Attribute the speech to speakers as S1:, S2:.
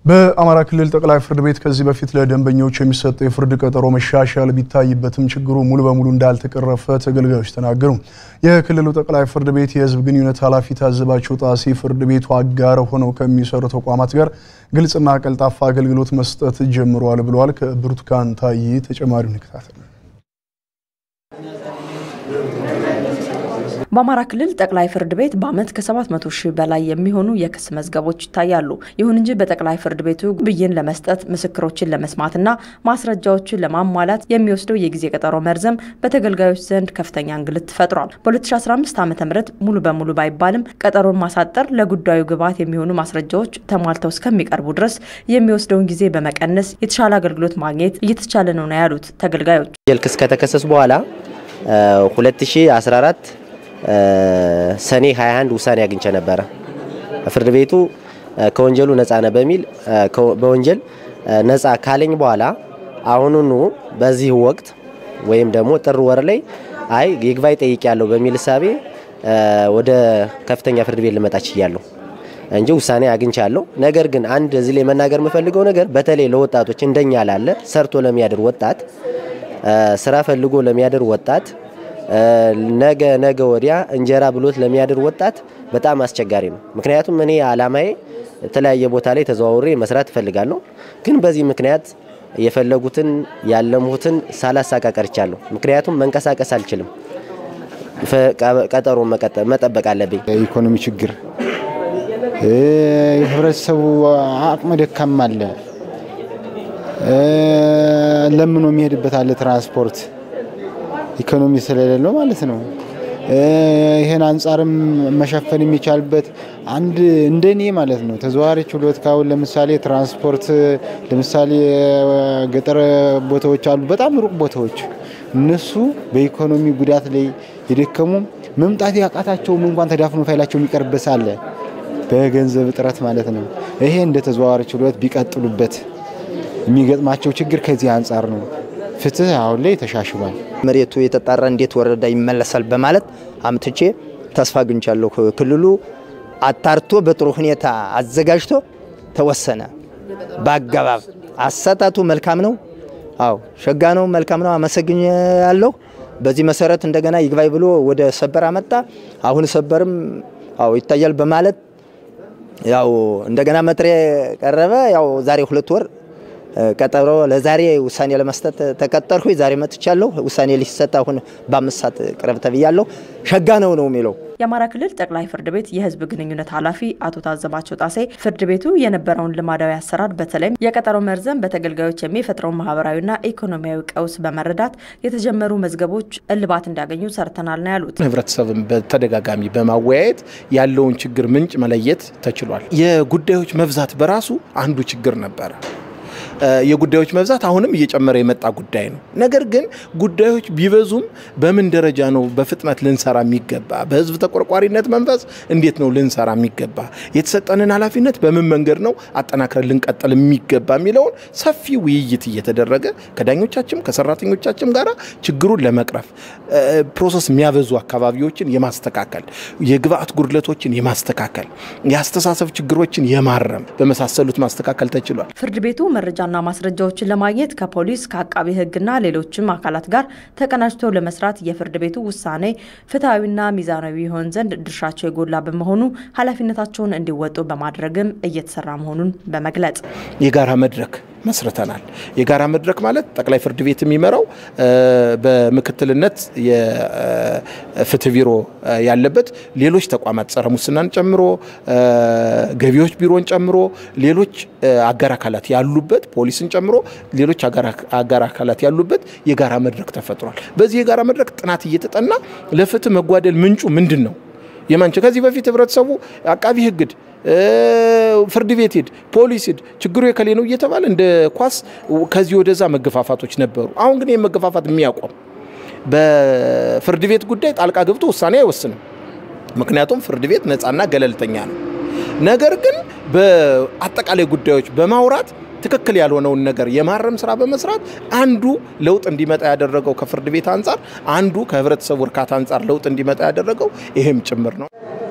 S1: በአማራ ክልል ጠቅላይ ፍርድ ቤት ከዚህ በፊት ለደንበኞች የሚሰጠው የፍርድ ቀጠሮ መሻሻል ቢታይበትም ችግሩ ሙሉ በሙሉ እንዳልተቀረፈ ተገልጋዮች ተናገሩ። የክልሉ ጠቅላይ ፍርድ ቤት የሕዝብ ግንኙነት ኃላፊ ታዘባቸው ጣሴ ፍርድ ቤቱ አጋር ሆነው ከሚሰሩ ተቋማት ጋር ግልጽና ቀልጣፋ አገልግሎት መስጠት ጀምረዋል ብለዋል። ከብርቱካን ታዬ ተጨማሪውን እንከታተል።
S2: በአማራ ክልል ጠቅላይ ፍርድ ቤት በዓመት ከ700 ሺህ በላይ የሚሆኑ የክስ መዝገቦች ይታያሉ። ይሁን እንጂ በጠቅላይ ፍርድ ቤቱ ብይን ለመስጠት ምስክሮችን ለመስማትና ማስረጃዎችን ለማሟላት የሚወስደው የጊዜ ቀጠሮ መርዘም በተገልጋዮች ዘንድ ከፍተኛ እንግልት ፈጥሯል። በ2015 ዓ ም ሙሉ በሙሉ ባይባልም ቀጠሮን ማሳጠር ለጉዳዩ ግብዓት የሚሆኑ ማስረጃዎች ተሟልተው እስከሚቀርቡ ድረስ የሚወስደውን ጊዜ በመቀነስ የተሻለ አገልግሎት ማግኘት እየተቻለ ነው ነው ያሉት ተገልጋዮች።
S3: ክስ ከተከሰሱ በኋላ 2014 ሰኔ 21 ውሳኔ አግኝቼ ነበረ። ፍርድ ቤቱ ከወንጀሉ ነፃ ነህ በሚል በወንጀል ነፃ ካለኝ በኋላ አሁኑኑ በዚህ ወቅት ወይም ደግሞ ጥር ወር ላይ አይ ይግባኝ ጠይቄያለሁ በሚል እሳቤ ወደ ከፍተኛ ፍርድ ቤት ልመጣ ችያለሁ እንጂ ውሳኔ አግኝቻለሁ። ነገር ግን አንድ እዚህ ላይ መናገር የምፈልገው ነገር በተለይ ለወጣቶች እንደኛ ላለ ሰርቶ ለሚያድር ወጣት ስራ ፈልጎ ለሚያድር ወጣት ነገ ነገ ወዲያ እንጀራ ብሎት ለሚያድር ወጣት በጣም አስቸጋሪ ነው። ምክንያቱም እኔ አላማዬ የተለያየ ቦታ ላይ ተዘዋውሬ መስራት እፈልጋለሁ። ግን በዚህ ምክንያት የፈለጉትን ያለሙትን ሳላሳካ ቀርቻለሁ። ምክንያቱም መንቀሳቀስ አልችልም። ቀጠሮ መጠበቅ አለብኝ።
S4: የኢኮኖሚ ችግር፣ የህብረተሰቡ አቅመ ደካማ አለ፣ ለምኖ የሚሄድበት አለ ትራንስፖርት ኢኮኖሚ ስለሌለው ማለት ነው። ይህን አንጻርም መሸፈን የሚቻልበት አንድ እንደኔ ማለት ነው ተዘዋዋሪ ችሎት ካሁን ለምሳሌ ትራንስፖርት ለምሳሌ ገጠር ቦታዎች አሉ፣ በጣም ሩቅ ቦታዎች እነሱ በኢኮኖሚ ጉዳት ላይ የደከሙ መምጣት ያቃታቸውም እንኳን ተዳፍኖ ፋይላቸው የሚቀርበት ሳለ በገንዘብ እጥረት ማለት ነው። ይሄ እንደ ተዘዋዋሪ ችሎት ቢቀጥሉበት የሚገጥማቸው ችግር ከዚህ አንጻር ነው። ፍትህ አሁን ላይ ተሻሽሏል።
S5: መሬቱ የተጣራ እንዴት ወረዳ ይመለሳል በማለት አምትቼ ተስፋ አግኝቻለሁ። ክልሉ አጣርቶ በጥሩ ሁኔታ አዘጋጅቶ ተወሰነ። በአገባብ አሰጣቱ መልካም ነው። አዎ ሸጋ ነው፣ መልካም ነው። አመሰግኛለሁ። በዚህ መሰረት እንደገና ይግባኝ ብሎ ወደ ሰበር አመጣ። አሁን ሰበርም አዎ ይታያል በማለት ያው እንደገና መጥሪያ ቀረበ። ያው ዛሬ ሁለት ወር ቀጠሮ ለዛሬ ውሳኔ ለመስጠት ተቀጠርኩ። ዛሬ መጥቻለሁ። ውሳኔ ሊሰጥ አሁን በአምስት ሰዓት ቅረብ ተብያለሁ። ሸጋ ነው ነው የሚለው
S2: የአማራ ክልል ጠቅላይ ፍርድ ቤት የሕዝብ ግንኙነት ኃላፊ አቶ ታዘባቸው ጣሴ ፍርድ ቤቱ የነበረውን ልማዳዊ አሰራር በተለይም የቀጠሮ መርዘም በተገልጋዮች የሚፈጥረውን ማህበራዊና ኢኮኖሚያዊ ቀውስ በመረዳት የተጀመሩ መዝገቦች እልባት እንዲያገኙ ሰርተናል ነው ያሉት።
S6: ህብረተሰብን በተደጋጋሚ በማወያየት ያለውን ችግር ምንጭ መለየት ተችሏል። የጉዳዮች መብዛት በራሱ አንዱ ችግር ነበረ። የጉዳዮች መብዛት አሁንም እየጨመረ የመጣ ጉዳይ ነው። ነገር ግን ጉዳዮች ቢበዙም በምን ደረጃ ነው በፍጥነት ልንሰራ የሚገባ? በህዝብ ተቆርቋሪነት መንፈስ እንዴት ነው ልንሰራ የሚገባ? የተሰጠንን ኃላፊነት በምን መንገድ ነው አጠናክረን ልንቀጥል የሚገባ የሚለውን ሰፊ ውይይት እየተደረገ ከዳኞቻችም ከሰራተኞቻችም ጋር ችግሩን ለመቅረፍ ፕሮሰስ የሚያበዙ አካባቢዎችን የማስተካከል የግብአት ጉድለቶችን የማስተካከል የአስተሳሰብ ችግሮችን የማረም በመሳሰሉት ማስተካከል ተችሏል።
S2: ፍርድ ቤቱ መረጃና ማስረጃዎችን ለማግኘት ከፖሊስ ከአቃቢ ሕግና ሌሎችም አካላት ጋር ተቀናጅቶ ለመስራት የፍርድ ቤቱ ውሳኔ ፍትሐዊና ሚዛናዊ ይሆን ዘንድ ድርሻቸው የጎላ በመሆኑ ኃላፊነታቸውን እንዲወጡ በማድረግም እየተሰራ መሆኑን በመግለጽ
S6: የጋራ መድረክ መስርተናል። የጋራ መድረክ ማለት ጠቅላይ ፍርድ ቤት የሚመራው በምክትልነት የፍትህ ቢሮ ያለበት ሌሎች ተቋማት ጸረ ሙስናን ጨምሮ ገቢዎች ቢሮን ጨምሮ ሌሎች አጋር አካላት ያሉበት ፖሊስን ጨምሮ ሌሎች አጋር አካላት ያሉበት የጋራ መድረክ ተፈጥሯል። በዚህ የጋራ መድረክ ጥናት እየተጠና ለፍትህ መጓደል ምንጩ ምንድን ነው የማንቸ ከዚህ በፊት ህብረተሰቡ አቃቢ ህግድ ፍርድ ቤት ሂድ፣ ፖሊስ ሂድ፣ ችግሩ የከሌ ነው እየተባለ እንደ ኳስ ከዚህ ወደዛ መገፋፋቶች ነበሩ። አሁን ግን ይህ መገፋፋት የሚያቆም በፍርድ ቤት ጉዳይ ጣልቃ ገብቶ ውሳኔ አይወስንም። ምክንያቱም ፍርድ ቤት ነፃና ገለልተኛ ነው። ነገር ግን በአጠቃላይ ጉዳዮች በማውራት ትክክል ያልሆነውን ነገር የማረም ስራ በመስራት አንዱ ለውጥ እንዲመጣ ያደረገው ከፍርድ ቤት አንጻር አንዱ ከህብረተሰቡ እርካታ አንጻር ለውጥ እንዲመጣ ያደረገው ይሄም ጭምር ነው።